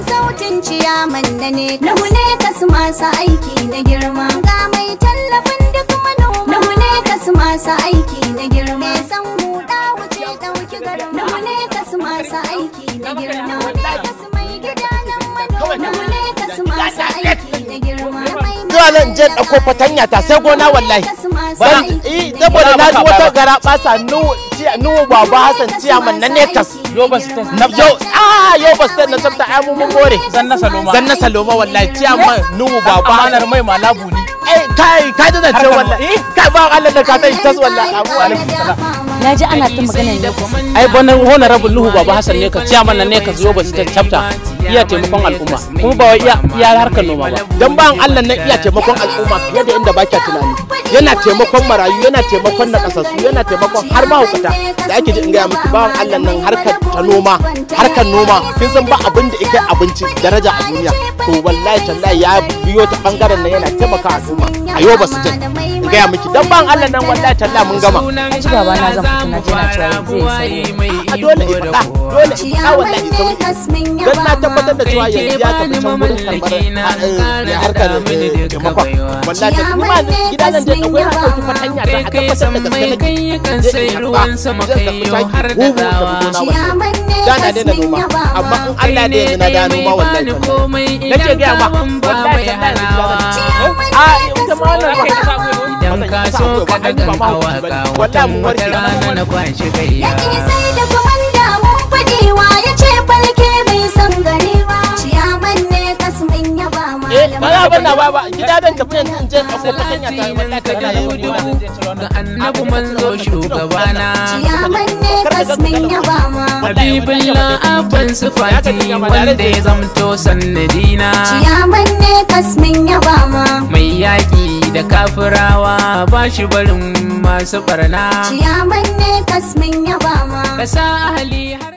sautin ciyaman da ne Nuhu ne kasu masu aiki na girma Ga mai tallafin duk manoma Nuhu ne kasu masu aiki na girma Me san huda wuce ɗauki garin Nuhu ne kasu masu aiki na girma Nuhu ne kasu mai gida nan manoma Nuhu ne kasu masu aiki na girma zuwa nan je ɗauko fatanya ta sai gona wallahi Bara, eh saboda na ji wata gara basa nuwu baba hassan ciyaman na nekas Yoba State. na yau ah yau ba sai na tsafta ai mun mun more Zan na Saloma. zan na saloma wallahi ciyaman nuwu baba Amanar mai malabu ni. eh kai kai da zance wallahi kai ba Allah da ka tashi tas wallahi abu alaikum salam na ji ana ta magana ne Ai bana honorable Nuhu Baba Hassan ne ka ciyaman nan ne ka Yoba State chapter iya taimakon al'umma kuma ba wai iya iya harkar noma ba. dan bayan Allah nan iya taimakon al'umma fiye da inda baki tunani yana taimakon marayu yana taimakon nakasassu yana taimakon har mahaukata da ake ji in gaya miki bayan Allah nan harkar ta noma harkar noma kin san ba abin da yake abinci daraja a duniya to wallahi tallahi ya biyo ta bangaren nan yana taimaka al'umma a yau ba su jin in gaya miki dan bayan Allah nan wallahi tallahi mun gama na ji baba na zan fita na je na cewa zai sai a dole in faɗa dole in faɗa wallahi sauri dan na tabbatar da cewa yanzu ya tafi can gurin karɓar a harkar taimakon wallahi ta kuma gida nan dai akwai na ɗauki fatanya ta a tabbatar da gaske nake kan sai ruwan sama kai yau har da dawa da na daina noma amma in Allah da yanzu na da noma wallahi tallahi nake gaya ma wallahi tallahi a ita ma wannan ba idan ka so ka daga kawaka wata wata rana na kwashi kai Yaƙi sai da kwamanda mun faɗiwa ya ce falke bai san garewa ciyaman ne kasmin ya ba eh ba za malam ban na ba ba gida zan tafi yanzu in je ɗauko fatanya ta wallahi tallahi ya biyo na ga annabi manzo shugabana ciyaman ne kasmin ya ba ma Habibullah abban sufati wanda ya zamto sannadina ciyaman ne kasmin ya ba ma mai yaƙi da kafirawa ba shi barin masu barna ciyaman ne kasmin ya ba ma ka sa ahali har